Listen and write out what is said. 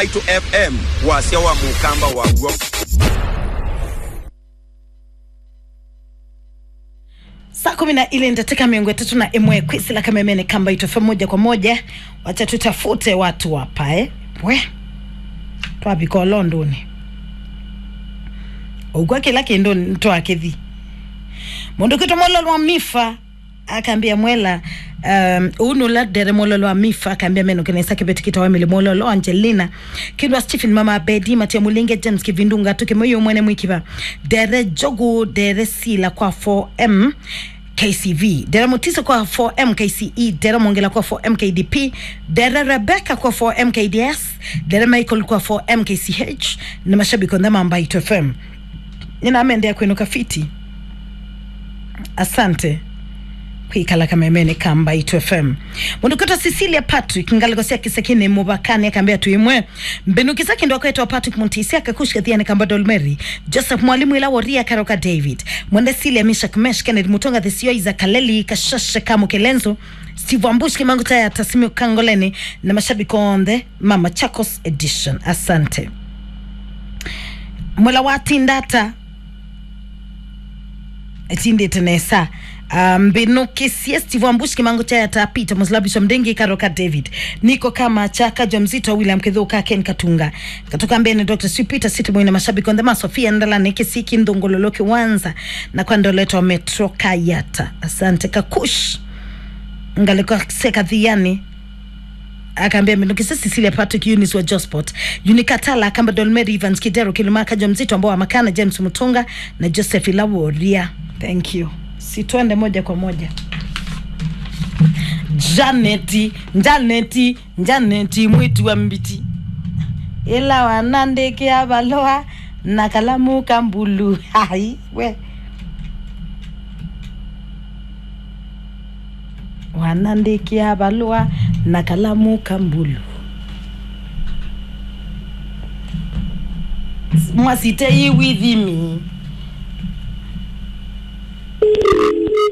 maitu fm wasia wa mukamba waguo saa kumi na ile nitateka miongo tatu na emwe kwisila kamemene kamba itofe moja kwa moja wacha tutafute watu wapa eh? we twabika londoni ugwa kila kindu ntwakithi mundu kitu mololo wa mifa akaambia mwela um, unula dere mololo wa mifa akaambia meno kinesa kibeti kitawamili mololo angelina kindwa stephen mama bedi matia mulinge james kivindunga tukimoyo mwene mwikiva dere jogu dere sila kwa 4m KCV dere mutiso kwa 4M KCE dere mongela kwa 4M KDP dere Rebecca kwa 4M KDS dere Michael kwa 4M KCH na mashabiki ndama ambayo FM ninaamendea kwinuka fiti asante kwikala kamemene kamba itu fm mundukota cecilia patrick ngaligosia kisakini mubakani akambia tuimwe mbenukisa kindo kwetwa patrick muntisi akakushika thiani kamba dolmeri joseph mwalimu ila woria karoka david mwende silia mishak mesh kennedy mutonga thisio iza kaleli kashashe kamu kelenzo steve ambush kimangu taya tasimio kangoleni na mashabiki onde mama chacos edition asante mwela watindata tindite nesa mbinukisia um, steve ambush kimango cha tapita muslabisha mdengi karoka david niko kama chaka jo mzito william kithuka ken katunga katoka mbene dr sipita sitimwina mashabiki on the mass sofia ndalani kisiki ndongololo kiwanza na kwa ndoleto metro kayata asante kakush ngaliko seka dhiani akaambia mbinukisa Cecilia Patrick Eunice wa Josport Unikatala akamba Dolmeri Evans Kidero Kilumaka jo mzito ambao wamakana James Mutunga na Joseph Ilaworia thank you si twende moja kwa moja janeti njaneti njaneti mwitu wa mbiti ila wanandeke abaloa na kalamu kambulu hai we wanandeke abaloa na kalamu kambulu mwasite yi with me